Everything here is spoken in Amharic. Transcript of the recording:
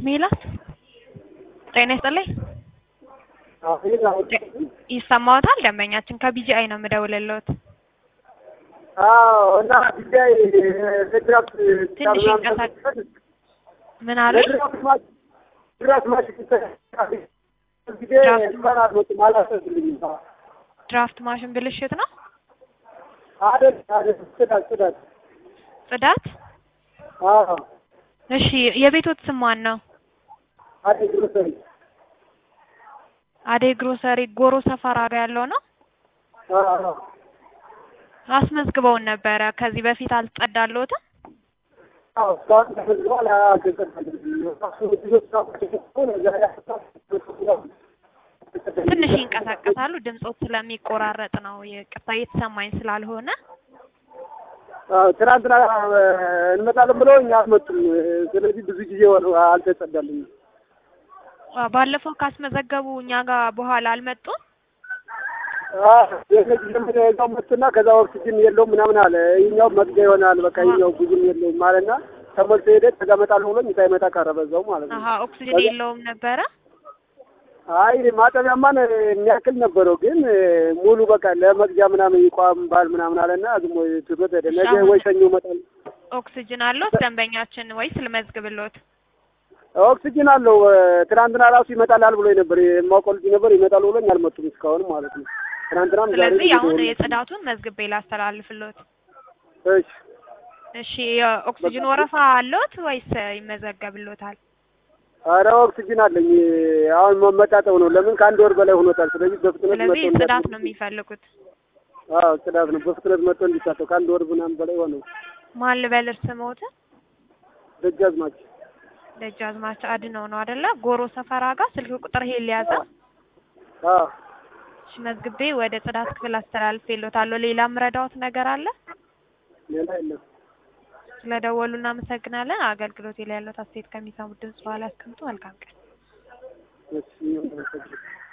ሜላት ጤና ይስጥልኝ። ይሰማዎታል? ደንበኛችን ከቢጂአይ ነው የምደውልልዎት። አዎ እና ጉዳይ ለድራፍት ትንሽ ይንቀሳቀስ ምን አለ? ድራፍት ማሽን ጊዜ እንኳን አልመጡም አላሰብልኝም። ድራፍት ማሽን ብልሽት ነው። አይደል አይደል፣ ጽዳት ጽዳት። ጽዳት። አዎ እሺ፣ የቤቶት ስም ማን ነው? አይደል ግሮሰሪ። አደይ ግሮሰሪ ጎሮ ሰፈራ ጋር ያለው ነው። አዎ አስመዝግበውን ነበረ ከዚህ በፊት አልጸዳልዎትም? አዎ እስካሁን ተመዝግቧል። አልተጸዳልኝም። ትንሽ ይንቀሳቀሳሉ። ድምጾት ስለሚቆራረጥ ነው። ይቅርታ እየተሰማኝ ስላልሆነ አዎ ትናንትና እንመጣለን ብለው እኛ አልመጡም። ስለዚህ ብዙ ጊዜ ሆነ አልተጸዳልኝም። አ፣ ባለፈው ካስመዘገቡ እኛ ጋር በኋላ አልመጡም። እዛው መጡና ከዛ ኦክሲጅን የለውም ምናምን አለ። ይኸኛው መግቢያ ይሆናል በቃ ይኸኛው ብዙም የለውም ማለትና ተሞልቶ ሄደ። ከዛ እመጣለሁ ብሎኝ ሳይመጣ ቀረ በዛው ማለት ነው። አሀ ኦክሲጅን የለውም ነበረ። አይ ማጠቢያማን የሚያክል ነበረው ግን ሙሉ በቃ ለመግዣ ምናምን ይቋም ባል ምናምን አለና ዝም ወይ ትቶት ሄደ። ነገ ወይ ሰኞ እመጣለሁ። ኦክሲጅን አለዎት ደንበኛችን ወይስ ልመዝግብልዎት? ኦክሲጅን አለው። ትናንትና ራሱ ይመጣላል ብሎኝ ነበር። የማውቀው ልጅ ነበር ይመጣል ብሎኝ አልመጡም እስካሁን ማለት ነው። ትናንትናም ዛሬ ስለዚህ አሁን የጽዳቱን መዝግቤ ላስተላልፍልዎት። እሺ እሺ የኦክሲጅን ወረፋ አለዎት ወይስ ይመዘገብልዎታል? ኧረ ኦክሲጅን አለኝ። አሁን መመጣጠው ነው። ለምን ከአንድ ወር በላይ ሆኖታል። ስለዚህ በፍጥነት ስለዚህ መጥቶ ጽዳት ነው የሚፈልጉት። አዎ ጽዳት ነው። በፍጥነት መጥቶ እንዲሳተው ከአንድ ወር ምናምን በላይ ሆነው። ማን ልበል ስምዎትን? ደጃዝማች ደጃዝማች አድነው ነው አይደለ? ጎሮ ሰፈራ ጋር ስልክ ቁጥር ይሄ ሊያዘ አዎ እሺ መዝግቤ ወደ ጽዳት ክፍል አስተላልፌልዎታለሁ። ሌላ ምረዳዎት ነገር አለ? ሌላ የለም። ስለደወሉ እናመሰግናለን። አገልግሎት ላይ ያለዎት አስተያየት ከሚሰሙት ድምጽ በኋላ ያስቀምጡ። መልካም ቀን። እሺ